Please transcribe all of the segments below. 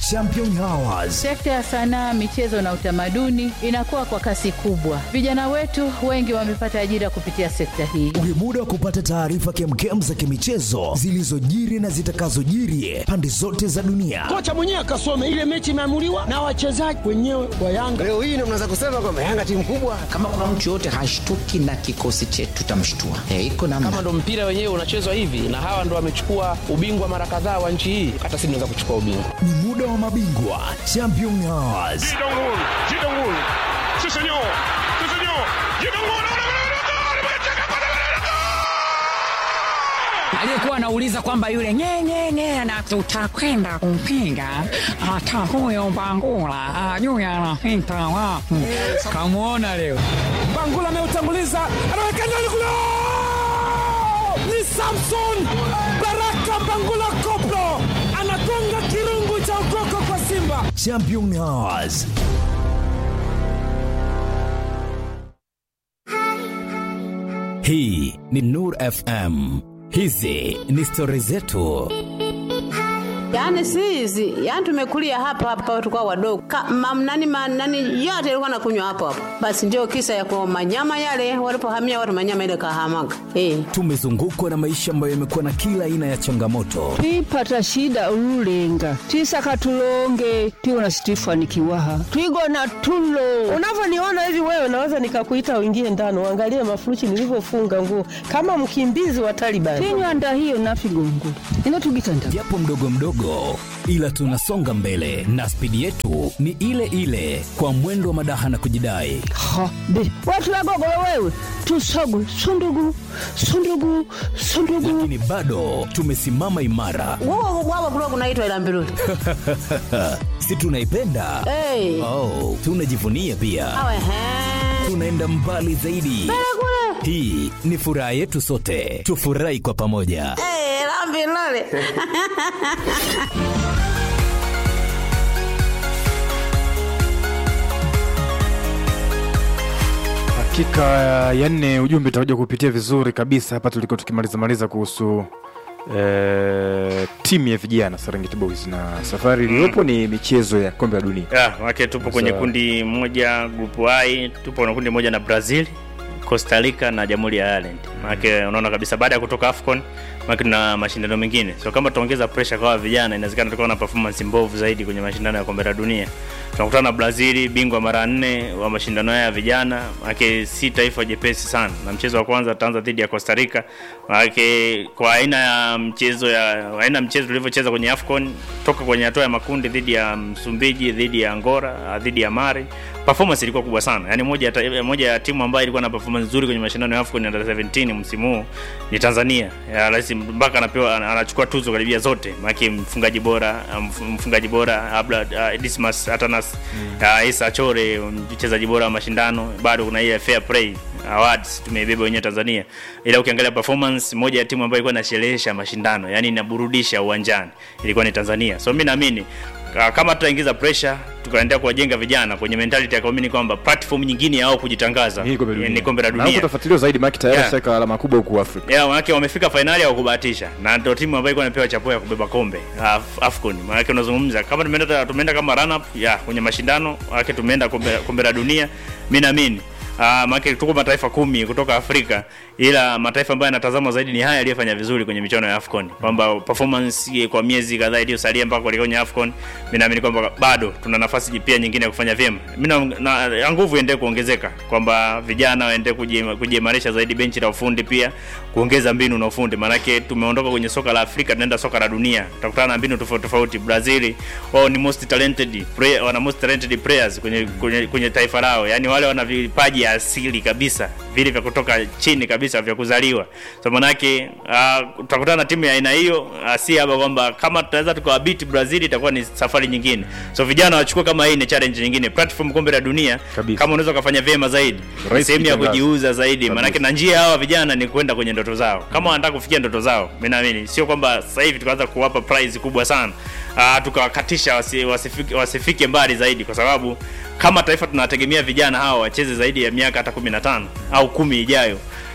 Champion Hours. Sekta ya sanaa, michezo na utamaduni inakuwa kwa kasi kubwa. Vijana wetu wengi wamepata ajira kupitia sekta hii. Ni muda wa kupata taarifa kemkem za kimichezo zilizojiri na zitakazojiri pande zote za dunia. kocha mwenyewe akasome ile mechi imeamuliwa na wachezaji wenyewe wa Yanga. Leo hii ndio mnaweza kusema kwamba Yanga timu kubwa. kama kuna mtu yoyote hashtuki na kikosi chetu tutamshtua. E, iko namna. kama ndo mpira wenyewe unachezwa hivi na hawa ndo wamechukua ubingwa mara kadhaa wa nchi hii hata sisi tunaweza kuchukua ubingwa Ni muda wa mabingwa Champion Hours. aliyekuwa anauliza kwamba yule nyenyenye na tutakwenda kumpinga hata huyo Mbangula ajui anapita wapi. Kamwona leo Bangula ameutanguliza, anaweka ndani kule, ni Samson Baraka Bangula Koplo anagonga kirungu cha ukoko kwa Simba. Champion Hours. Hii ni Nur FM. Hizi ni stori zetu. Yaani si hizi, yaani tumekulia hapa hapa tukao wadogo. Ka, mam, nani, ma, nani yote ilikuwa nakunywa hapo hapo. Basi ndio kisa ya kwa manyama yale walipohamia watu manyama ile kahamaga. Eh. Tumezungukwa na maisha ambayo yamekuwa na kila aina ya changamoto, twipata shida ululenga twisaka tulonge twiwona situifanikiwaha twigona tulo Unavyoniona hivi wewe, naweza nikakuita uingie ndani uangalie mafurushi nilivyofunga nguo kama mkimbizi wa Taliban. tinywanda hiyo nafigongula ino tugitanda japo mdogo mdogo, ila tunasonga mbele na spidi yetu ni ile ile, kwa mwendo wa madaha na kujidai. ha be watu wagogolo wewe tusogwe sundugu sundugu sundugu Lakini bado tumesimama imara, Wao wao kulikuwa kunaitwa ila mbiruli. si tunaipenda? Eh. Oh, tunajivunia pia, Awe he. tunaenda mbali zaidi. Hii ni furaha yetu sote, tufurahi kwa pamoja. Eh, la mbiruli. Dakika ya nne ujumbe utakuja kupitia vizuri kabisa hapa tuliko tukimaliza maliza kuhusu eh, timu ya vijana Serengeti Boys na safari iliyopo ni michezo ya kombe la dunia. Yeah, wake tupo kwenye Sasa- kundi moja grupu I, tupo na kundi moja na Brazil, Costa Rica na Jamhuri ya Ireland. Maana unaona kabisa baada ya kutoka AFCON maana tuna mashindano mengine. So kama tutaongeza pressure kwa vijana inawezekana tukawa na performance mbovu zaidi kwenye mashindano ya kombe la dunia. Tunakutana na Brazil, bingwa mara nne wa mashindano haya ya vijana. Maana si taifa jepesi sana. Na mchezo wa kwanza tutaanza dhidi ya Costa Rica. Maana kwa aina ya mchezo ya aina ya mchezo tulivyocheza kwenye AFCON toka kwenye hatua ya makundi dhidi ya Msumbiji, dhidi ya Angola, dhidi ya Mali performance ilikuwa kubwa sana. Yaani moja ya ta- moja ya timu ambayo ilikuwa na performance nzuri kwenye mashindano ya AFCON under 17 msimu huu ni Tanzania. Ya rais mpaka anapewa ana- anachukua tuzo karibia zote. Maana mfungaji bora, mf- mfungaji bora Abla uh, Dismas Atanas, uh, Isa Chore mchezaji bora wa mashindano. Bado kuna ile fair play awards tumeibeba wenyewe Tanzania. Ila ukiangalia performance moja ya timu ambayo ilikuwa inasherehesha mashindano, yani inaburudisha uwanjani ilikuwa ni Tanzania. So mimi naamini Ka- kama tutaingiza pressure tukaendelea kuwajenga vijana kwenye mentality ya kuamini kwamba platform nyingine yao kujitangaza Hii kombe la eh, dunia. ni kombe la Na huko dunia utafuatiliwa zaidi maana tayari Yeah. shaka alama kubwa huku Afrika. yeah, manake wamefika fainali ya kubahatisha na ndio timu ambayo ilikuwa inapewa chapuo ya kubeba kombe Af Afcon. Manake unazungumza kama tumeenda tumeenda kama run up ya kwenye mashindano, manake tumeenda kombe, kombe la dunia. Mimi naamini Uh, maana tuko mataifa kumi kutoka Afrika, ila mataifa ambayo yanatazamwa zaidi ni haya yaliyofanya vizuri kwenye michuano ya Afcon, kwamba performance kwa miezi kadhaa iliyosalia mpaka kuelekea kwenye Afcon, mimi naamini kwamba bado tuna nafasi pia nyingine ya kufanya vyema. Mimi na, na na nguvu iendelee kuongezeka, kwamba vijana waendelee kuji- kujiimarisha zaidi benchi la ufundi, pia kuongeza mbinu na ufundi, maanake tumeondoka kwenye soka la Afrika tunaenda soka la dunia, tutakutana na mbinu tofauti tofauti. Brazil wao ni most talented player, wana most talented players kwenye, kwenye, kwenye taifa lao, yani wale wana vipaji asili kabisa vile vya kutoka chini kabisa vya kuzaliwa. So manake uh, tutakutana na timu ya aina hiyo uh, si haba kwamba kama tutaweza tukawabiti Brazil itakuwa ni safari nyingine. So vijana wachukue kama hii ni challenge nyingine, platform kombe la dunia Kabisa. kama unaweza ukafanya vyema zaidi, Rahisi sehemu ya kujitangaza. kujiuza zaidi, Kabisa. maanake na njia hawa vijana ni kwenda kwenye ndoto zao. Kama wanataka kufikia ndoto zao, mimi naamini sio kwamba sasa hivi tukaanza kuwapa prize kubwa sana uh, tukawakatisha wasi, wasifike, wasifike mbali zaidi, kwa sababu kama taifa tunawategemea vijana hawa wacheze zaidi ya miaka hata 15 au kumi ijayo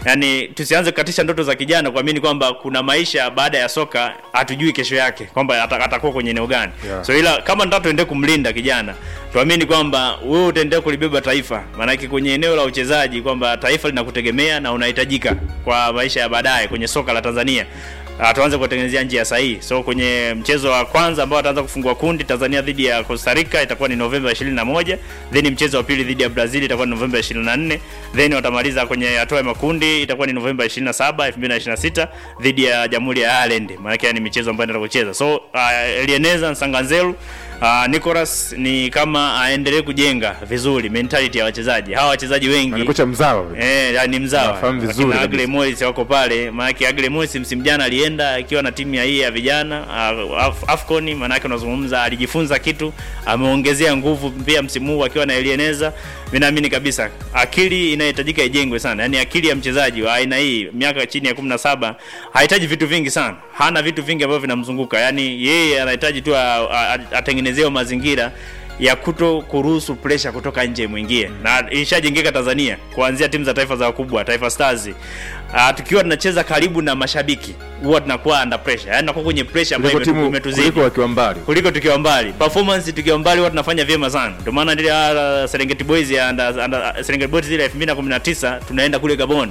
yani tusianze kukatisha ndoto za kijana kuamini kwamba kuna maisha baada ya soka hatujui kesho yake kwamba ata- atakuwa kwenye eneo gani Yeah. so ila kama nataka tuendelee kumlinda kijana tuamini kwamba wewe utaendelea kulibeba taifa maanake kwenye eneo la uchezaji kwamba taifa linakutegemea na unahitajika kwa maisha ya baadaye kwenye soka la tanzania Uh, tuanze kuwatengenezea njia sahihi so kwenye mchezo wa kwanza ambao ataanza kufungua kundi tanzania dhidi ya costa rica itakuwa ni novemba 21 then mchezo wa pili dhidi ya brazil itakuwa ni novemba 24 then watamaliza kwenye hatua ya makundi itakuwa ni novemba 27 2026 dhidi ya jamhuri ya ireland maanake ni michezo ambayo inaenda kucheza so uh, elieneza nsanganzelu Uh, Nicolas ni kama aendelee kujenga vizuri mentality ya wachezaji hawa wachezaji wengi Ni kocha mzawa. Eh, ni mzawa. Nafahamu vizuri Akina kabisa. Agle Morris wako pale. Maana Agle Morris msimu jana alienda akiwa na timu ya hii ya vijana uh, Af Afcon, maana yake unazungumza alijifunza kitu, ameongezea nguvu pia msimu huu akiwa na Elieneza. Mimi naamini kabisa akili inahitajika ijengwe sana. Yaani akili ya mchezaji wa aina hii miaka chini ya 17 hahitaji vitu vingi sana. Hana vitu vingi ambavyo vinamzunguka. Yaani yeye anahitaji tu a- a- atengenezewe mazingira ya kuto kuruhusu pressure kutoka nje mwingie na ilishajengeka Tanzania kuanzia timu za taifa za wakubwa Taifa Stars. Uh, tukiwa tunacheza karibu na mashabiki huwa tunakuwa under pressure, yani tunakuwa kwenye pressure ambayo Kuliko imetu- timu imetuzidi kuliko wakiwa mbali. kuliko tukiwa mbali. Performance tukiwa mbali huwa tunafanya vyema sana. Ndio maana ile uh, Serengeti Boys ya under, under, Serengeti Boys ile 2019 tunaenda kule Gabon.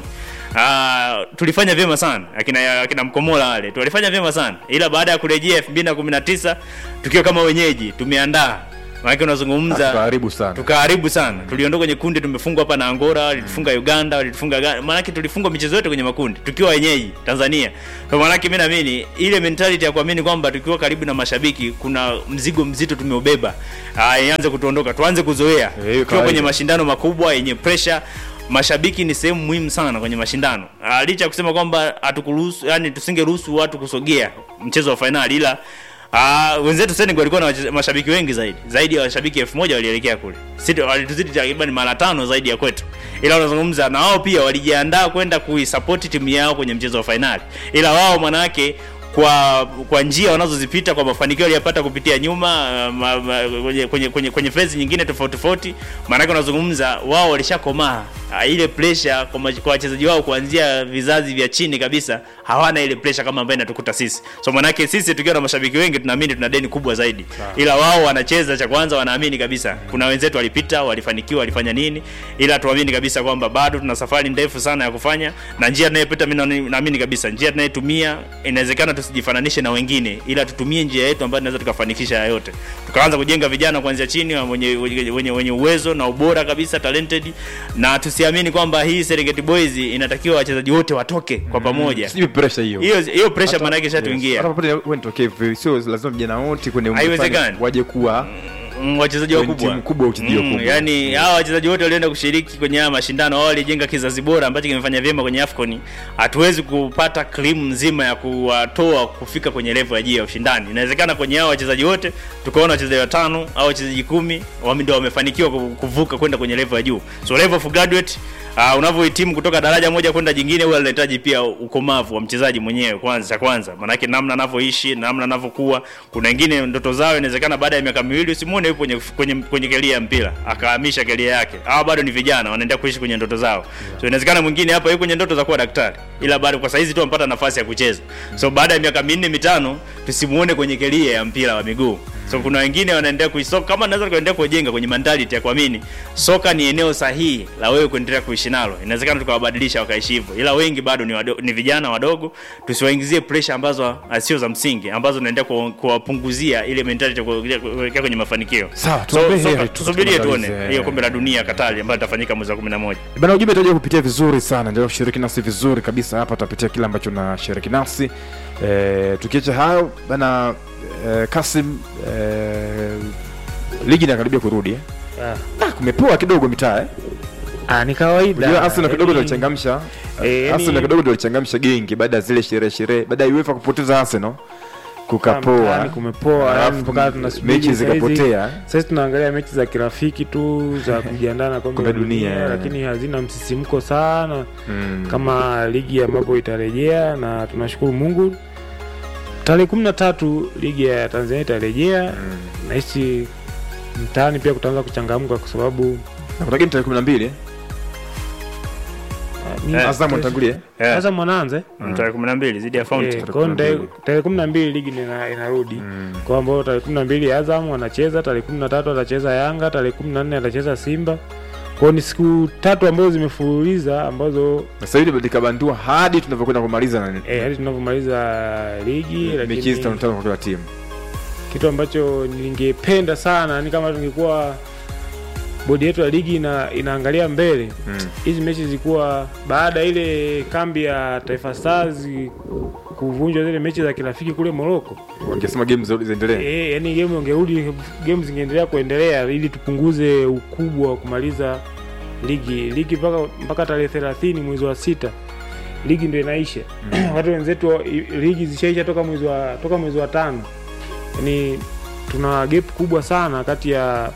Uh, tulifanya vyema sana akina akina Mkomola wale tulifanya vyema sana, ila baada ya kurejea 2019 tukiwa kama wenyeji tumeandaa maana unazungumza Tukaharibu sana. tukaharibu sana tuliondoka kwenye kundi tumefungwa hapa na angola walitufunga uganda walitufunga Ghana. maanake tulifungwa michezo yote kwenye makundi tukiwa wenyeji tanzania kwa maanake mi naamini ile mentality ya kuamini kwamba tukiwa karibu na mashabiki kuna mzigo mzito tumeubeba Ah, ianze kutuondoka tuanze kuzoea tukiwa kawaida. kwenye mashindano makubwa yenye pressure mashabiki ni sehemu muhimu sana kwenye mashindano Ah, licha ya kusema kwamba hatukuruhusu yani tusingeruhusu watu kusogea mchezo wa fainali ila Ah, wenzetu Senegal walikuwa na wache- mashabiki wengi zaidi. Zaidi ya washabiki elfu moja walielekea kule. Sisi walituzidi takriban mara tano zaidi ya kwetu. Ila unazungumza na wao pia walijiandaa kwenda kuisupport timu yao kwenye mchezo wa fainali. Ila wao manake kwa kwa njia wanazozipita kwa mafanikio waliyapata kupitia nyuma uh, ma, ma, kwenye kwenye kwenye, kwenye phase nyingine tofauti tofauti, maanake unazungumza wao walishakomaa. Uh, ile pressure kwa mach- kwa wachezaji wao kuanzia vizazi vya chini kabisa hawana ile pressure kama ambayo inatukuta sisi. So maanake sisi tukiwa na mashabiki wengi tunaamini tuna deni kubwa zaidi, ila wao wanacheza cha kwanza, wanaamini kabisa kuna wenzetu walipita, walifanikiwa, walifanya nini, ila tuamini kabisa kwamba bado tuna safari ndefu sana ya kufanya, na njia tunayopita mimi naamini- naamini kabisa njia tunayotumia inawezekana tusijifananishe na wengine, ila tutumie njia yetu ambayo tunaweza tukafanikisha haya yote, tukaanza kujenga vijana kuanzia chini wenye, wenye, wenye, wenye uwezo na ubora kabisa talented, na tusiamini kwamba hii Serengeti Boys inatakiwa wachezaji wote watoke kwa pamoja. Sijui pressure hiyo. Hiyo hiyo pressure Hata- maana yake ishatuingia. Hata popote wewe nitokee hivyo, sio lazima vijana wote kwenye umri Haiwezekani. fulani waje kuwa Mm, wachezaji kwenye wakubwa timu kubwa, wachezaji Mm, wakubwa. yani hawa wachezaji wote walioenda kushiriki kwenye haya mashindano wao walijenga kizazi bora ambacho kimefanya vyema kwenye AFCON. Hatuwezi kupata cream nzima ya kuwatoa kufika kwenye level ya juu ya ushindani. Inawezekana kwenye hao wachezaji wote tukaona wachezaji watano au wachezaji kumi wame- ndio wamefanikiwa ku- kuvuka kwenda kwenye level ya juu. So level of graduate Uh, unavyohitimu kutoka daraja moja kwenda jingine huwa linahitaji pia ukomavu wa mchezaji mwenyewe kwanza cha kwanza maanake namna anavyoishi namna anavyokuwa kuna wengine ndoto zao inawezekana baada ya miaka miwili usimuone yupo kwenye kwenye, kwenye kelia ya mpira akahamisha kelia yake hawa bado ni vijana wanaendelea kuishi kwenye ndoto zao so inawezekana mwingine hapa yuko kwenye ndoto za kuwa daktari ila bado kwa saizi tu ampata nafasi ya kucheza so baada ya miaka minne mitano tusimuone kwenye kelia ya mpira wa miguu so kuna wengine wanaendelea kuisoka kama naweza kuendelea kujenga kwenye mentality ya kuamini soka ni eneo sahihi la wewe kuendelea kuishi nalo inawezekana tukawabadilisha wakaishi hivyo ila wengi bado ni, wado, ni vijana wadogo tusiwaingizie pressure ambazo ah, sio za msingi ambazo zinaendelea kuwa- kuwapunguzia ile mentality ya kuelekea kuelekea kwenye mafanikio Sawa, so, tuombee soka- heri tu, tusubirie tumalize. tuone hiyo kombe la dunia Katari ambayo litafanyika mwezi wa 11 bana ujumbe utakuja kupitia vizuri sana ndio kushiriki nasi vizuri kabisa hapa tutapitia kile ambacho nashiriki nasi e, tukiacha hayo bana e, kasim e, ligi inakaribia kurudi eh? ah, kumepoa kidogo mitaa eh? Ah, ni kawaida. Unajua Arsenal kidogo Yaani- tulichangamsha Eh, yaani- Arsenal kidogo tulichangamsha gengi baada ya zile sherehe sherehe baada ya UEFA kupoteza Arsenal kukapoa Mtaani kumepoa yani Alafu mpaka tunasubiri mechi saizi- zikapotea saizi tunaangalia mechi za kirafiki tu za kujiandaa na kombe Kombe la dunia, dunia eh. lakini hazina msisimko sana Mm. kama ligi ambapo itarejea na tunashukuru mungu tarehe kumi na tatu ligi ya tanzania itarejea nahisi mtaani pia kutaanza kuchangamka kwa sababu nakutakia ni tarehe kumi na mbili eh? Ni- Eh, Azam anatangulia Eh. Azam wanaanza eh? Mm, tarehe kumi na mbili dhidi ya Fountain. Eh, kwa hiyo tarehe- tarehe kumi na mbili ligi ina- inarudi kwa ambao tarehe kumi na mbili Azam wanacheza, tarehe kumi na tatu atacheza Yanga, tarehe kumi na nne atacheza Simba. Kwao ni siku tatu ambazo zimefululiza ambazo sasa hivi likabandua hadi tunavyokwenda kumaliza na eh, hadi tunavyomaliza ligi, mechi hizi tano lakini tano kwa kila timu kitu ambacho ningependa sana ni kama tungekuwa bodi yetu ya ligi ina, inaangalia mbele hizi mechi zilikuwa baada ya ile kambi ya Taifa Stars kuvunjwa zile mechi za kirafiki kule Morocco. wangesema game zote ziendelee Eh, yani game ungerudi game zingeendelea kuendelea ili tupunguze ukubwa wa kumaliza ligi ligi mpaka mpaka tarehe 30 mwezi wa sita ligi ndio inaisha. Watu wenzetu wa- i- ligi zishaisha toka mwezi wa toka mwezi wa tano. Yani tuna gap kubwa sana kati ya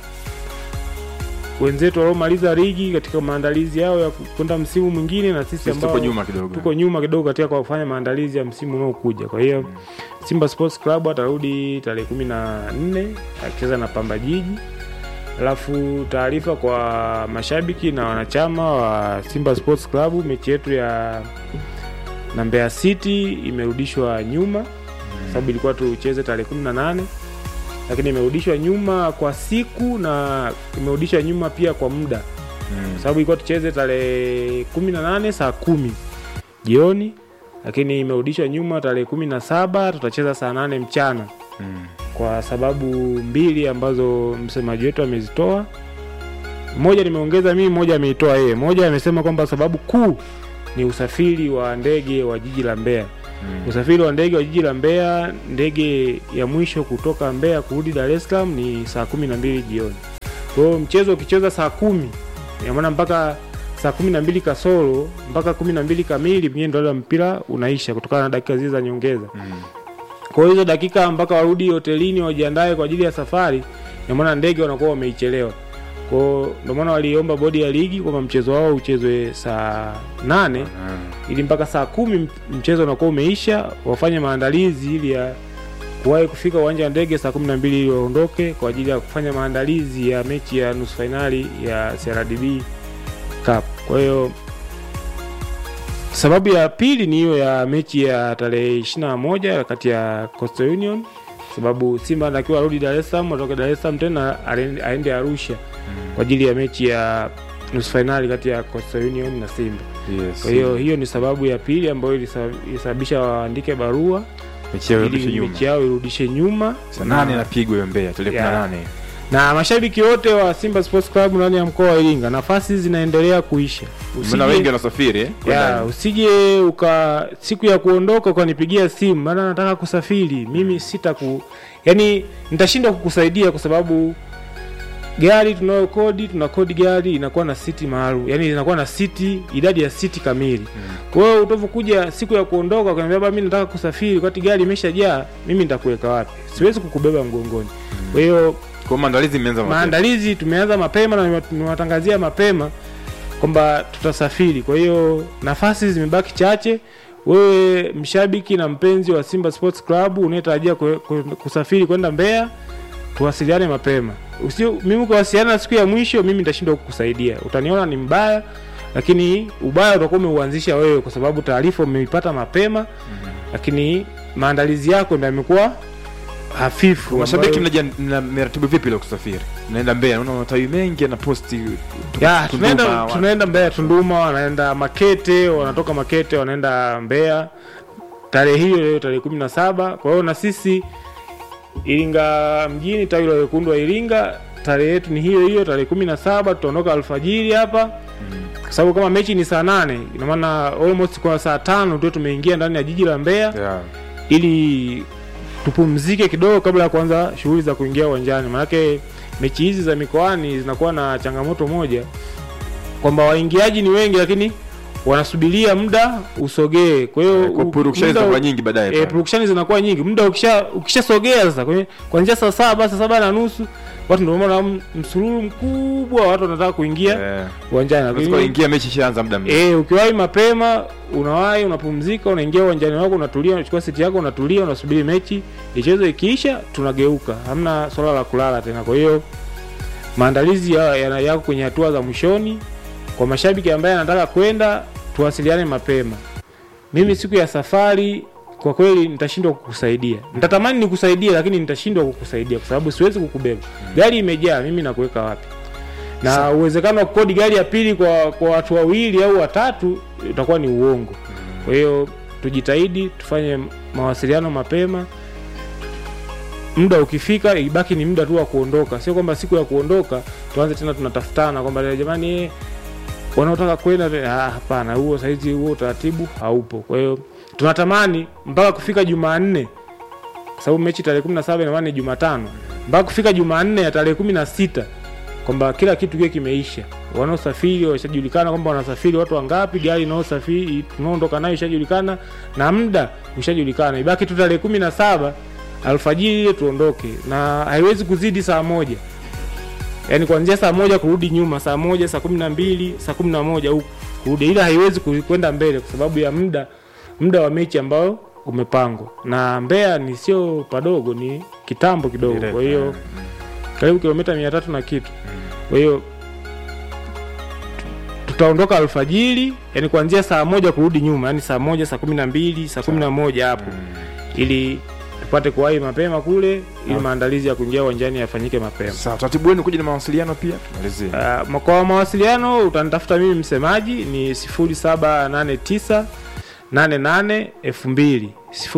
wenzetu waliomaliza ligi katika maandalizi yao ya kwenda msimu mwingine na sisi Sisi ambao tuko nyuma kidogo. tuko nyuma kidogo katika kwa kufanya maandalizi ya msimu unaokuja. Kwa hiyo Simba Sports Club atarudi tarehe kumi na nne akicheza na Pamba Jiji. Alafu taarifa kwa mashabiki na wanachama wa Simba Sports Club, mechi yetu ya na Mbeya City imerudishwa nyuma sababu ilikuwa tucheze tarehe 18 lakini imerudishwa nyuma kwa siku na imerudishwa nyuma pia kwa muda sababu ilikuwa tucheze tarehe 18 saa kumi jioni lakini imerudishwa nyuma tarehe kumi na saba tutacheza saa nane mchana kwa sababu mbili ambazo msemaji wetu amezitoa moja nimeongeza mimi moja ameitoa yeye moja amesema kwamba sababu kuu ni usafiri wa ndege wa jiji la mbeya usafiri wa ndege wa jiji la mbeya ndege ya mwisho kutoka mbeya kurudi dar es salaam ni saa kumi na mbili jioni kwa hiyo mchezo ukicheza saa kumi inamaana mpaka saa kumi na mbili kasoro mpaka kumi na mbili kamili pengine ndo ule mpira unaisha kutokana na dakika zile za nyongeza kwa hiyo hizo dakika mpaka warudi hotelini wajiandae kwa ajili ya safari inamaana ndege wanakuwa wameichelewa kwao ndio maana waliomba bodi ya ligi kwamba mchezo wao uchezwe saa nane ili mpaka saa kumi m- mchezo unakuwa umeisha wafanye maandalizi ili ya kuwahi kufika uwanja wa ndege saa kumi na mbili ili waondoke kwa ajili ya kufanya maandalizi ya mechi ya nusu fainali ya CRDB Cup. Kwa hiyo sababu ya pili ni hiyo ya mechi ya tarehe 21 kati ya Coastal Union, sababu Simba anatakiwa arudi Dar es Salaam, atoke Dar es Salaam tena aende- aende Arusha kwa ajili ya mechi ya nusu fainali kati ya Coastal Union na Simba. Yes. Kwa hiyo hiyo ni sababu ya pili ambayo ilisa- ilisababisha waandike barua Mechi yao ili irudishe nyuma. mechi yao irudishe nyuma Saa nane inapigwa hiyo Mbeya tarehe Ya. 18 na mashabiki wote wa Simba Sports Club ndani ya mkoa wa Iringa, nafasi zinaendelea kuisha. Maana wengi wanasafiri eh, kwenda ya, usije uka siku ya kuondoka ukanipigia simu, maana nataka kusafiri. Mimi sitaku, yani nitashindwa kukusaidia kwa sababu gari tunayo kodi, tuna kodi gari inakuwa na siti maalum, yani inakuwa na siti, idadi ya siti kamili. Kwa hiyo utavyokuja siku ya kuondoka ukaniambia baba, mimi nataka kusafiri, wakati gari imeshajaa, mimi nitakuweka wapi? Siwezi kukubeba mgongoni. Kwa hiyo kwa maandalizi imeanza mapema. maandalizi tumeanza mapema na nimewatangazia mapema kwamba tutasafiri. Kwa hiyo nafasi zimebaki chache. Wewe mshabiki na mpenzi wa Simba Sports Club unayetarajia kwe- kwe- kusafiri kwenda Mbeya, tuwasiliane mapema. Usio mimi kuwasiliana siku ya mwisho, mimi nitashindwa kukusaidia. Utaniona ni mbaya, lakini ubaya utakuwa umeuanzisha wewe, kwa sababu taarifa umeipata mapema, lakini maandalizi yako ndio yamekuwa hafifu. Mashabiki ambayo- mnaja- mna- mmeratibu vipi leo kusafiri? Naenda Mbeya, naona matawi mengi yanaposti ya Tunduma, tunaenda wa- tunaenda Mbeya Tunduma, wanaenda Makete, wanatoka Makete wanaenda Mbeya tarehe hiyo leo tarehe kumi na saba. Kwa hiyo na sisi Iringa mjini tawi la wekundu wa Iringa tarehe yetu ni hiyo hiyo tarehe kumi na saba tutaondoka alfajiri hapa kwa sababu kama mechi ni saa nane ina maana almost kwa saa tano tu tumeingia ndani ya jiji la Mbeya Yeah. ili tupumzike kidogo kabla ya kuanza shughuli za kuingia uwanjani. Maanake mechi hizi za mikoani zinakuwa na changamoto moja kwamba waingiaji ni wengi, lakini wanasubiria muda usogee. Kwa hiyo kwa u- purukushani muda- zinakuwa nyingi baadaye eh, pale. purukushani zinakuwa nyingi, muda ukisha ukishasogea sasa kwenye kuanzia saa saba saa saba na nusu watu ndio maana msururu mkubwa watu wanataka kuingia uwanjani, Unaweza lakini kuingia mechi ishaanza muda mrefu. Eh, ukiwahi mapema unawahi, unapumzika, unaingia uwanjani wako, unatulia, unachukua siti yako, unatulia, unasubiri mechi icheze. Ikiisha tunageuka, hamna swala la kulala tena. Kwa hiyo maandalizi ya- ya- yako kwenye hatua za mwishoni. Kwa mashabiki ambaye anataka kwenda, tuwasiliane mapema mimi siku ya safari kwa kweli nitashindwa kukusaidia nitatamani nikusaidie lakini nitashindwa kukusaidia kwa sababu siwezi kukubeba gari imejaa mimi nakuweka wapi na uwezekano wa kukodi gari ya pili kwa kwa watu wawili au watatu utakuwa ni uongo kwa hiyo tujitahidi tufanye mawasiliano mapema muda ukifika ibaki ni muda tu wa kuondoka sio kwamba siku ya kuondoka tuanze tena tunatafutana kwamba jamani eh, wanaotaka kwenda ah, hapana huo saizi huo utaratibu haupo kwa hiyo tunatamani mpaka kufika jumanne kwa sababu mechi tarehe kumi na saba inamaana ni jumatano mpaka kufika jumanne ya tarehe kumi na sita kwamba kila kitu kiwe kimeisha wanaosafiri washajulikana kwamba wanasafiri watu wangapi gari inaosafiri tunaondoka nayo ishajulikana na muda ushajulikana ibaki tu tarehe kumi na saba alfajiri ile tuondoke na haiwezi kuzidi saa moja yaani kuanzia saa moja kurudi nyuma saa moja saa kumi na mbili saa kumi na moja huku kurudi ila haiwezi ku- kwenda mbele kwa sababu ya muda muda wa mechi ambao umepangwa na Mbeya ni sio padogo ni kitambo kidogo kwa hiyo karibu kilomita mia tatu na kitu kwa hiyo tutaondoka alfajiri yani kuanzia saa moja kurudi nyuma yani saa moja saa kumi na mbili saa kumi na moja hapo ili tupate kuwahi mapema kule ili maandalizi ya kuingia uwanjani yafanyike mapema sawa utaratibu wenu kuja na mawasiliano pia tumalizie Uh, kwa mawasiliano utanitafuta mimi msemaji ni 0789 88 2000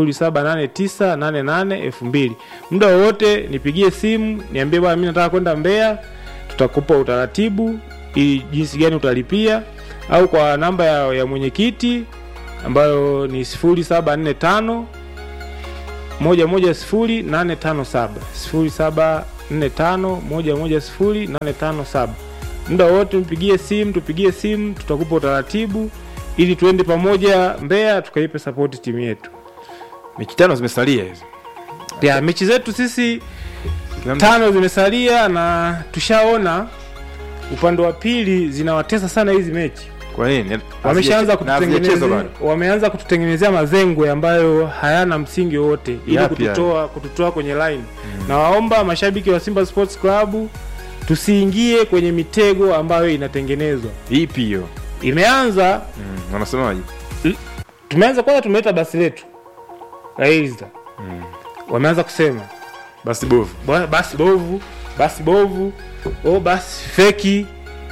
0789 88 2000 muda wowote nipigie simu niambie bwana mimi nataka kwenda Mbeya tutakupa utaratibu ili jinsi gani utalipia au kwa namba ya, ya mwenyekiti ambayo ni 0745 moja moja sifuri nane tano saba sifuri saba nne tano moja moja sifuri nane tano saba muda wote mpigie simu tupigie simu tutakupa utaratibu ili tuende pamoja Mbeya tukaipe sapoti timu yetu mechi tano zimesalia hizo ya mechi zetu sisi tano zimesalia na tushaona upande wa pili zinawatesa sana hizi mechi kwa nini wameshaanza Na hazijachezwa kututengenezea bado. wameanza kututengenezea mazengwe ambayo hayana msingi wowote ili Yapi kututoa kututoa kwenye line na waomba mashabiki wa Simba Sports Club tusiingie kwenye mitego ambayo inatengenezwa ipi hiyo imeanza mm, wanasemaje tumeanza kwanza tumeleta basi letu Aizda wameanza kusema basi bovu Bwa- basi bovu basi bovu o basi feki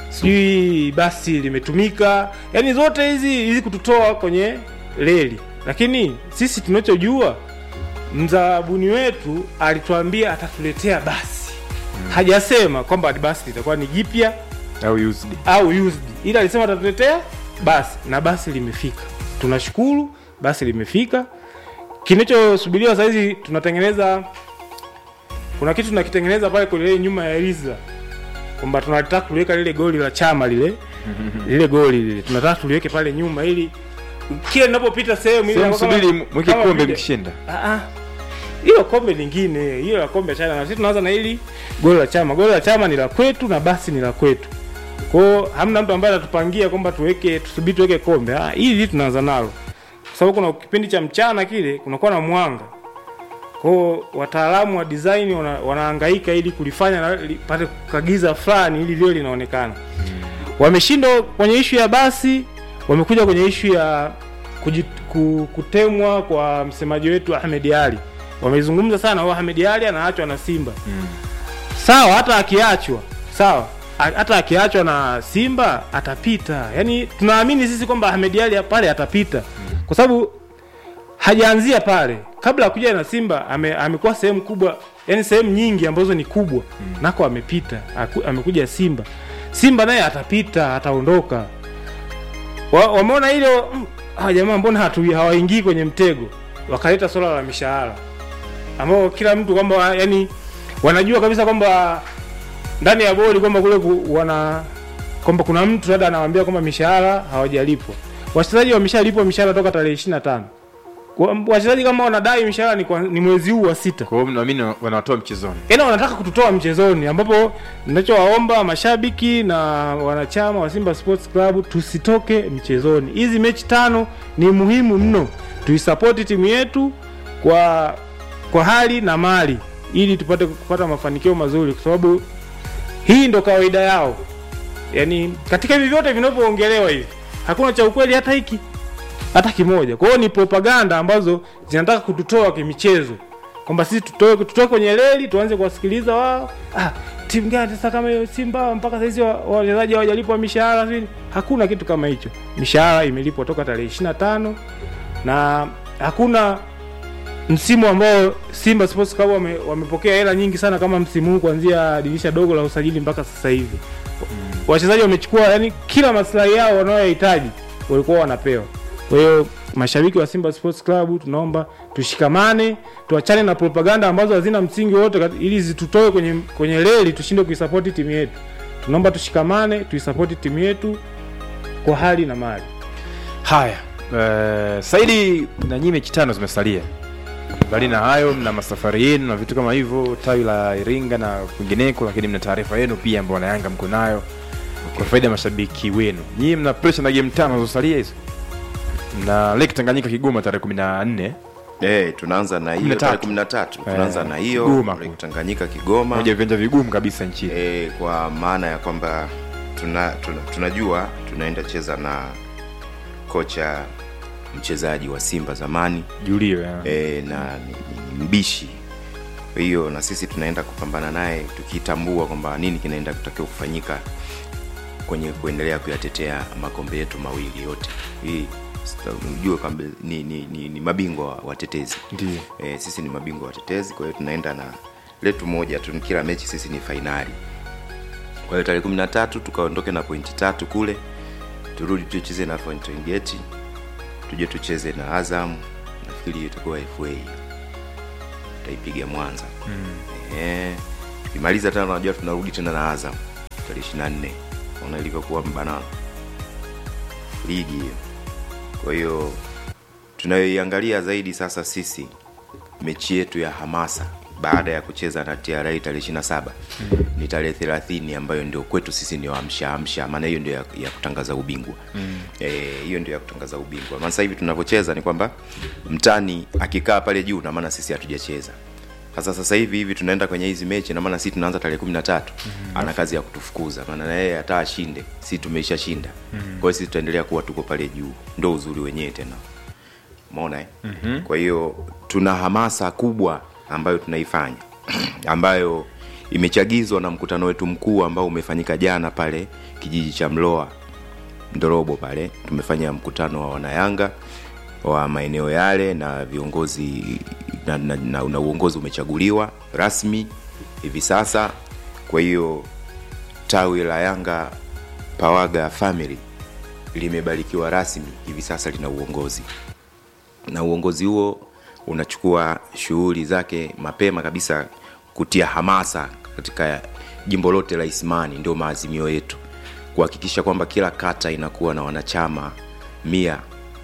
sijui basi limetumika yaani zote hizi hizi kututoa kwenye reli lakini sisi tunachojua mzabuni wetu alituambia atatuletea basi hajasema kwamba basi litakuwa ni jipya au used au used ila alisema atatuletea basi na basi limefika tunashukuru basi limefika kinachosubiriwa sahizi tunatengeneza kuna kitu tunakitengeneza pale kwenye ile nyuma ya Eliza kwamba tunataka kuliweka lile goli la chama lile lile goli lile tunataka tuliweke pale nyuma ili kila ninapopita sehemu ile Sehemu kama- subiri mweke kama kombe vile- mkishinda Ah, ah. hilo kombe lingine hilo la kombe chana na sisi tunaanza na hili goli la chama goli la chama ni la kwetu na basi ni la kwetu kwao hamna mtu ambaye atatupangia kwamba tuweke tusubiri tuweke kombe ah, hili tunaanza nalo kwa sababu kuna kipindi cha mchana kile kunakuwa na mwanga kwao wataalamu wa design wana, wanahangaika ili kulifanya na lipate kagiza fulani ili lio linaonekana wameshindwa kwenye ishu ya basi wamekuja kwenye ishu ya kujit, ku, kutemwa kwa msemaji wetu Ahmed Ali wamezungumza sana wa Ahmed Ali anaachwa na Simba sawa hata akiachwa sawa A- hata akiachwa na Simba atapita yani tunaamini sisi kwamba Ahmed Ali pale atapita kwa sababu hajaanzia pale kabla ya kuja na Simba ame, amekuwa sehemu kubwa yani sehemu nyingi ambazo ni kubwa nako amepita Aku, amekuja Simba Simba naye atapita ataondoka wa, wameona hilo mm, hawa jamaa mbona hatu hawaingii kwenye mtego wakaleta swala la mishahara ambao kila mtu kwamba yani wanajua kabisa kwamba ndani ya bodi kwamba kule ku, wana kwamba kuna mtu labda anawaambia kwamba mishahara hawajalipwa wachezaji wameshalipwa mishahara toka tarehe 25 Wa- wachezaji kama wanadai mishahara ni, kwa- ni mwezi huu wa sita kwa hiyo naamini wanatoa mchezoni yaani wanataka kututoa mchezoni ambapo ninachowaomba mashabiki na wanachama wa Simba Sports Club tusitoke mchezoni. Hizi mechi tano ni muhimu mno, tuisapoti timu yetu kwa kwa hali na mali ili tupate kupata mafanikio mazuri, kwa sababu hii ndo kawaida yao. Yaani katika hivi vyote vinavyoongelewa hivi hakuna cha ukweli hata hiki hata kimoja kwa hiyo ni propaganda ambazo zinataka kututoa kimichezo kwamba sisi tutoe tutoe kwenye reli tuanze kuwasikiliza wao ah, timu gani sasa kama hiyo simba mpaka sahizi wa- wachezaji hawajalipwa mishahara sijui hakuna kitu kama hicho mishahara imelipwa toka tarehe ishiri na tano na hakuna msimu ambao Simba Sports Club wame, wamepokea hela nyingi sana kama msimu huu kuanzia dirisha dogo la usajili mpaka sasa hivi. Wachezaji wamechukua yani kila maslahi yao wanayohitaji walikuwa wanapewa. Kwa hiyo mashabiki wa Simba Sports Club tunaomba tushikamane, tuachane na propaganda ambazo hazina msingi wote kat- ili zitutoe kwenye kwenye reli tushinde kuisapoti timu yetu. Tunaomba tushikamane, tuisapoti timu yetu kwa hali na mali. haya uh, saidi na nyinyi mechi tano zimesalia mbali na hayo mna masafari yenu na vitu kama hivyo tawi la iringa na kwingineko lakini mna taarifa yenu pia ambao wanayanga mko nayo kwa faida ya mashabiki wenu nyinyi mna presha na game tano zilizosalia hizo mna lake tanganyika kigoma tarehe kumi na nne Eh, tunaanza na hiyo tarehe 13. Tunaanza na hiyo Kigoma. Lake Tanganyika Kigoma. moja ya viwanja vigumu kabisa nchini Eh, kwa maana ya kwamba tuna, tuna, tunajua tunaenda cheza na kocha mchezaji wa Simba zamani Julio eh, na ni, ni mbishi kwa hiyo na sisi tunaenda kupambana naye tukitambua kwamba nini kinaenda kutakiwa kufanyika kwenye kuendelea kuyatetea makombe yetu mawili yote hii sita- ujue kwamba ni, ni, ni, ni mabingwa wa- watetezi Ndiyo. e, sisi ni mabingwa watetezi kwa hiyo tunaenda na letu moja tu kila mechi sisi ni fainali kwa hiyo tarehe kumi na tatu tukaondoke na pointi tatu kule turudi tucheze na Fountain Gate tuje tucheze na Azam nafikiri itakuwa FA tutaipiga Mwanza Mm. Eh, tukimaliza tena unajua tunarudi tena na Azam tarehe 24 ona ilivyokuwa mbanano ligi hiyo kwa hiyo tunayoiangalia zaidi sasa sisi mechi yetu ya hamasa baada ya kucheza na TRA tarehe 27 ni tarehe 30 ambayo ndio kwetu sisi ndio amsha amsha maana hiyo ndio ya, ya kutangaza ubingwa Mm. Eh, hiyo ndio ya kutangaza ubingwa maana sasa hivi tunavyocheza ni kwamba mtani akikaa pale juu na maana sisi hatujacheza sasa sasa hivi hivi tunaenda kwenye hizi mechi na maana sisi tunaanza tarehe 13 ana kazi ya kutufukuza maana na yeye hata ashinde si tumeisha shinda Mhm. kwa hiyo sisi tutaendelea kuwa tuko pale juu ndo uzuri wenyewe tena umeona eh? Mhm. kwa hiyo tuna hamasa kubwa ambayo tunaifanya ambayo imechagizwa na mkutano wetu mkuu ambao umefanyika jana pale kijiji cha mloa ndorobo pale tumefanya mkutano wa wanayanga wa maeneo yale na viongozi na, na, na, na uongozi umechaguliwa rasmi hivi sasa kwa hiyo tawi la yanga pawaga family limebarikiwa rasmi hivi sasa lina uongozi na uongozi huo unachukua shughuli zake mapema kabisa kutia hamasa katika jimbo lote la Isimani, ndio maazimio yetu kuhakikisha kwamba kila kata inakuwa na wanachama mia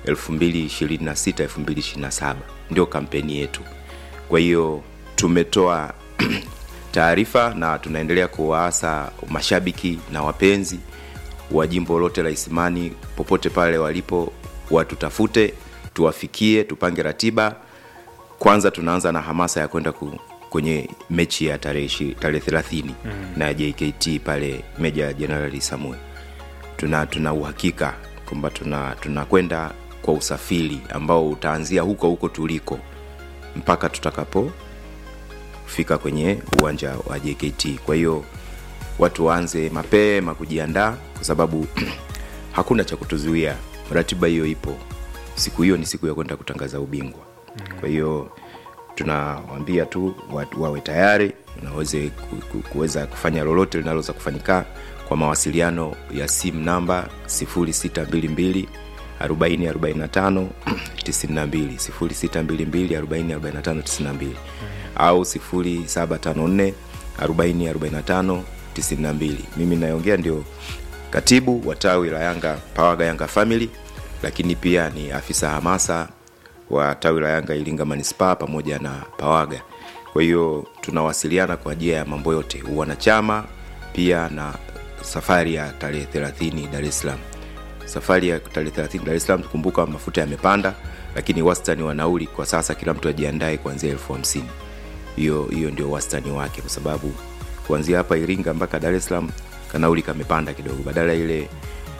2026 2027 ndio kampeni yetu. Kwa hiyo tumetoa taarifa na tunaendelea kuwaasa mashabiki na wapenzi wa jimbo lote la Isimani popote pale walipo, watutafute, tuwafikie, tupange ratiba. Kwanza tunaanza na hamasa ya kwenda ku, kwenye mechi ya tarehe ishi- tarehe 30 Mm. na JKT pale Meja Jenerali Samuel. Tuna tuna uhakika kwamba tuna tunakwenda kwa usafiri ambao utaanzia huko huko tuliko mpaka tutakapo fika kwenye uwanja wa JKT. Kwa hiyo watu waanze mapema kujiandaa, kwa sababu hakuna cha kutuzuia. Ratiba hiyo ipo, siku hiyo ni siku ya kwenda kutangaza ubingwa. Kwa hiyo tunawaambia tu watu wawe tayari na waweze ku- ku- kuweza kufanya lolote linaloweza kufanyika kwa mawasiliano ya simu namba 0622 40 45 92 0622 40 45 92 au 0754 40 45 92 mimi nayeongea ndio katibu wa tawi la yanga pawaga yanga family lakini pia ni afisa hamasa wa tawi la yanga iringa manispaa pamoja na pawaga kwa hiyo tunawasiliana kwa ajili ya mambo yote wanachama pia na safari ya tarehe 30 dar es salaam safari ya tarehe 30 dar es salaam tukumbuka mafuta yamepanda lakini wastani wa nauli kwa sasa kila mtu ajiandae kuanzia elfu hamsini hiyo hiyo ndio wastani wake kwa sababu kuanzia hapa iringa mpaka dar es salaam kanauli kamepanda kidogo badala ile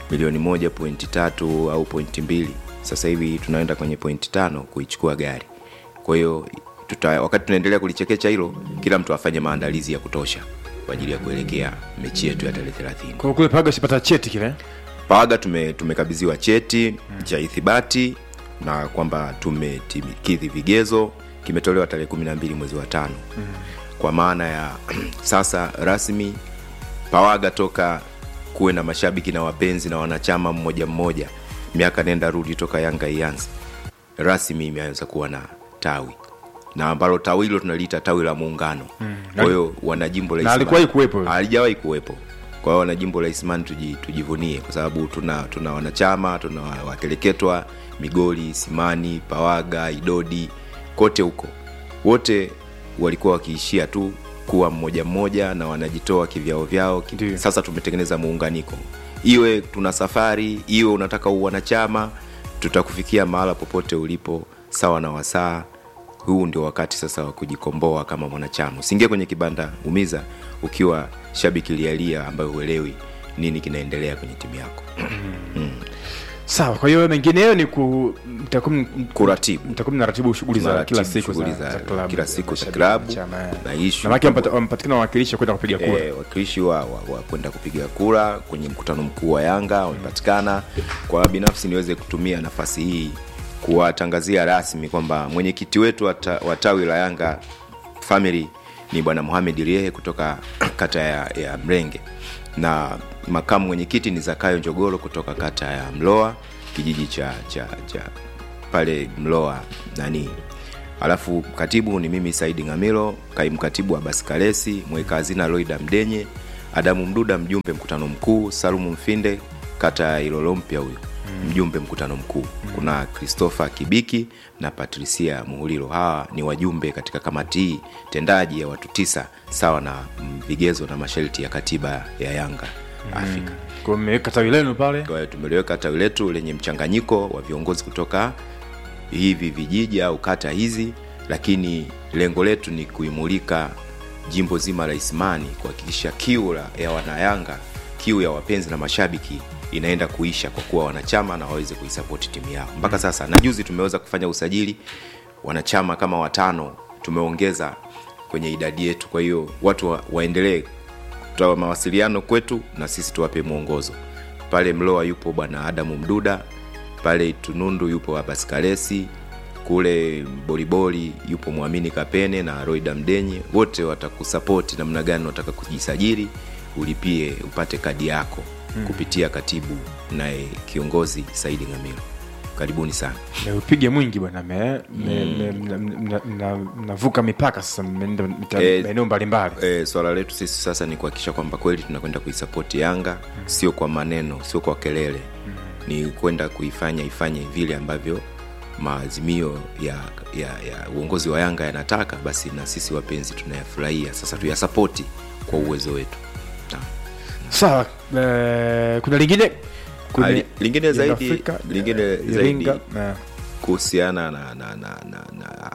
milioni moja pointi tatu au pointi mbili sasa hivi tunaenda kwenye pointi tano kuichukua gari kwa hiyo tuta, wakati tunaendelea kulichekecha hilo kila mtu afanye maandalizi ya kutosha kwa ajili ya kuelekea mechi yetu ya tarehe thelathini kwa kule paga shipata cheti kile paga tume, tumekabidhiwa cheti mm. cha ithibati na kwamba tumekidhi vigezo kimetolewa tarehe kumi na mbili mwezi wa tano mm. kwa maana ya sasa rasmi pawaga toka kuwe na mashabiki na wapenzi na wanachama mmoja mmoja miaka nenda rudi toka yanga ianze rasmi imeanza kuwa na tawi na ambalo tawi hilo tunaliita tawi la muungano Mm. kwa hiyo wana jimbo la Na Isimani- alikuwahi kuwepo? halijawahi kuwepo kwa hiyo wana jimbo la Isimani tuji, tujivunie kwa sababu tuna tuna wanachama tuna wakeleketwa Migoli, Simani, Pawaga, Idodi, kote huko wote walikuwa wakiishia tu kuwa mmoja mmoja na wanajitoa kivyao vyao ki, sasa tumetengeneza muunganiko iwe tuna safari iwe unataka uwanachama tutakufikia mahala popote ulipo sawa na wasaa huu ndio wakati sasa wa kujikomboa kama mwanachama usiingie kwenye kibanda umiza ukiwa shabiki lialia ambayo huelewi nini kinaendelea kwenye timu yako mm. sawa kwa hiyo mengineyo ni ku mtakuwa kuratibu mtakuwa mnaratibu shughuli za Mnaratibu kila siku shughuli za, za- za klabu kila siku za mashabiki, klabu chama, eh. na issue Na maana kubwa- wampatikana wawakilishi kwenda kupiga kura Eh, wakilishi wa, wa, wa kwenda kupiga kura kwenye mkutano mkuu wa yanga wamepatikana kwa binafsi niweze kutumia nafasi hii kuwatangazia rasmi kwamba mwenyekiti wetu wa ta- wa tawi la yanga family ni bwana muhamed riehe kutoka kata ya, ya mrenge na makamu mwenyekiti ni zakayo njogoro kutoka kata ya mloa kijiji cha cha cha pale mloa nani alafu katibu ni mimi saidi ngamilo kaimu katibu wa basikalesi mweka hazina loida mdenye adamu mduda mjumbe mkutano mkuu salumu mfinde kata ya ilolo mpya huyo mjumbe mkutano mkuu kuna christopher kibiki na patricia muhulilo hawa ni wajumbe katika kamati hii tendaji ya watu tisa sawa na mm, vigezo na masharti ya katiba ya yanga afrika kwa mmeweka tawi lenu pale kwa hiyo tumeliweka tawi letu lenye mchanganyiko wa viongozi kutoka hivi vijiji au kata hizi lakini lengo letu ni kuimulika jimbo zima la isimani kuhakikisha kiu la- ya wanayanga kiu ya wapenzi na mashabiki inaenda kuisha kwa kuwa wanachama na waweze kuisapoti timu yao mpaka sasa na juzi tumeweza kufanya usajili wanachama kama watano tumeongeza kwenye idadi yetu kwa hiyo watu wa, waendelee kutoa mawasiliano kwetu na sisi tuwape mwongozo pale mloa yupo bwana adamu mduda pale tunundu yupo abas kalesi kule boliboli yupo mwamini kapene na roida mdenye wote watakusapoti namna gani unataka kujisajili ulipie upate kadi yako Mm. kupitia katibu naye kiongozi saidi ngamilo karibuni sana meupige mwingi bwana me- me- Mm. me- mna- mna- mna- mnavuka mipaka sasa mmeenda mita- Eh, maeneo mbalimbali e, swala letu sisi sasa ni kuhakikisha kwamba kweli tunakwenda kuisapoti yanga sio kwa maneno sio kwa kelele ni kwenda kuifanya ifanye vile ambavyo maazimio ya, ya, ya uongozi wa yanga yanataka basi na sisi wapenzi tunayafurahia sasa tuyasapoti kwa uwezo wetu sawa eh, kuna lingine Kuna- Ali- lingine Yanga zaidi Afrika, lingine eh, zaidi Iringa, na- kuhusiana na, na, na, na, na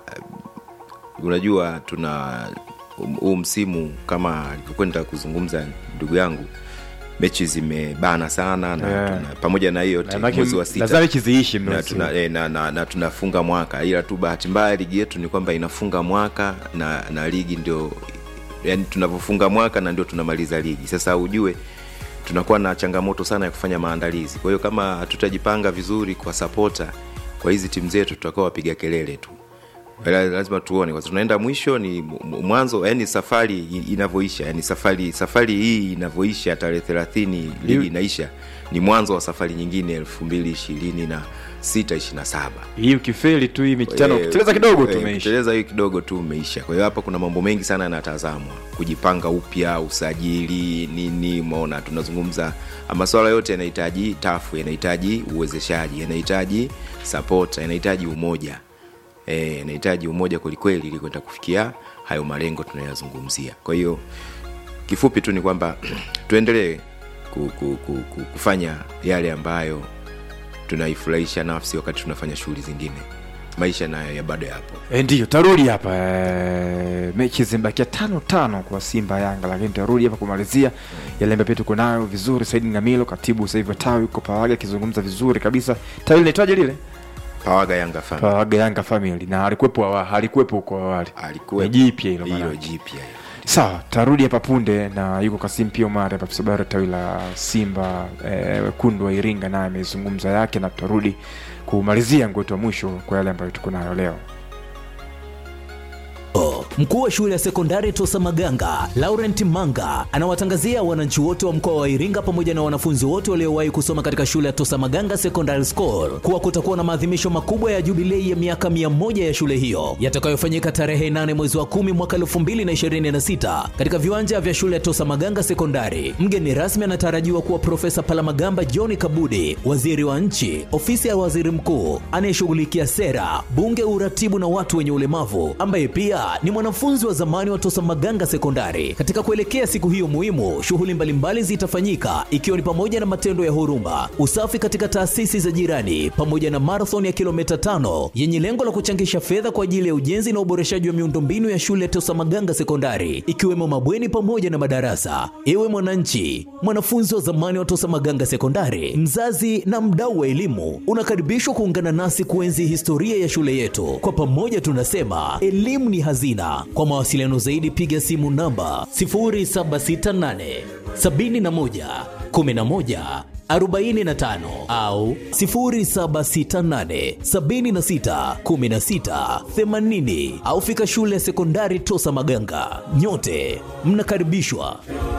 unajua tuna huu msimu kama alivyokwenda kuzungumza ndugu yangu mechi zimebana sana na Yeah. tuna, pamoja na hiyo Na maana mwezi wa lazima sita mechi ziishi na, msimu. tuna, eh, na, na, na tunafunga mwaka ila tu bahati mbaya ligi yetu ni kwamba inafunga mwaka na, na ligi ndio yani tunavyofunga mwaka na ndio tunamaliza ligi sasa ujue tunakuwa na changamoto sana ya kufanya maandalizi kwa hiyo kama hatutajipanga vizuri kwa sapota kwa hizi timu zetu tutakuwa wapiga kelele tu Ila lazima tuone kwa sababu tunaenda mwisho ni m- mwanzo yani safari i- inavyoisha yani safari safari hii inavyoisha tarehe thelathini ligi inaisha ni mwanzo wa safari nyingine elfu mbili ishirini na sita ishiri na saba hii ukifeli tu hii mechi tano Eh, ukiteleza kidogo tu eh, umeisha ukiteleza hii kidogo tu umeisha kwa hiyo hapa kuna mambo mengi sana yanatazamwa kujipanga upya usajili nini umeona tunazungumza maswala yote yanahitaji tafu yanahitaji uwezeshaji yanahitaji support yanahitaji umoja Eh, yanahitaji umoja kwelikweli ili kwenda kufikia hayo malengo tunayazungumzia kwa hiyo kifupi tu ni kwamba tuendelee ku, ku, ku, ku, kufanya yale ambayo tunaifurahisha nafsi wakati tunafanya shughuli zingine maisha nayo ya bado yapo E, ndiyo tarudi hapa e, mechi zimebakia tano tano kwa Simba Yanga, lakini tarudi hapa kumalizia yale ambayo pia tuko nayo vizuri. Saidi Ngamilo, katibu sasa hivi wa tawi uko Pawaga, akizungumza vizuri kabisa. Tawi linaitwaje lile? Pawaga Yanga Family. Pawaga Yanga Family, na alikuwepo awa, alikuwepo huko awali, Alikuwepo. Ni jipya hilo Hilo maana. jipya hilo. Sawa, tarudi hapa punde na yuko Kasim pia Omar hapa afisa habari wa tawi la Simba eh, wekundu wa Iringa, naye amezungumza yake, na tutarudi kumalizia ngwetu wa mwisho kwa yale ambayo tuko nayo leo. Mkuu wa shule ya sekondari Tosa Maganga, Laurent Manga, anawatangazia wananchi wote wa mkoa wa Iringa pamoja na wanafunzi wote waliowahi kusoma katika shule ya Tosa Maganga Secondary School kuwa kutakuwa na maadhimisho makubwa ya jubilei ya miaka 100 ya shule hiyo yatakayofanyika tarehe 8 mwezi wa 10 mwaka 2026 katika viwanja vya shule ya Tosa Maganga Sekondari. Mgeni rasmi anatarajiwa kuwa Profesa Palamagamba John Kabudi, waziri wa nchi, ofisi ya waziri mkuu anayeshughulikia sera, bunge, uratibu na watu wenye ulemavu, ambaye pia ni mwanafunzi wa zamani wa Tosa Maganga Sekondari. Katika kuelekea siku hiyo muhimu, shughuli mbalimbali zitafanyika ikiwa ni pamoja na matendo ya huruma, usafi katika taasisi za jirani, pamoja na marathon ya kilomita tano yenye lengo la kuchangisha fedha kwa ajili ya ujenzi na uboreshaji wa miundombinu ya shule ya Tosa Maganga Sekondari, ikiwemo mabweni pamoja na madarasa. Ewe mwananchi, mwanafunzi wa zamani wa Tosa Maganga Sekondari, mzazi na mdau wa elimu, unakaribishwa kuungana nasi kuenzi historia ya shule yetu. Kwa pamoja tunasema elimu ni hazina. Kwa mawasiliano zaidi piga simu namba 0768 71 11 45 au 0768 76 16 80 au fika shule ya sekondari Tosa Maganga. Nyote mnakaribishwa.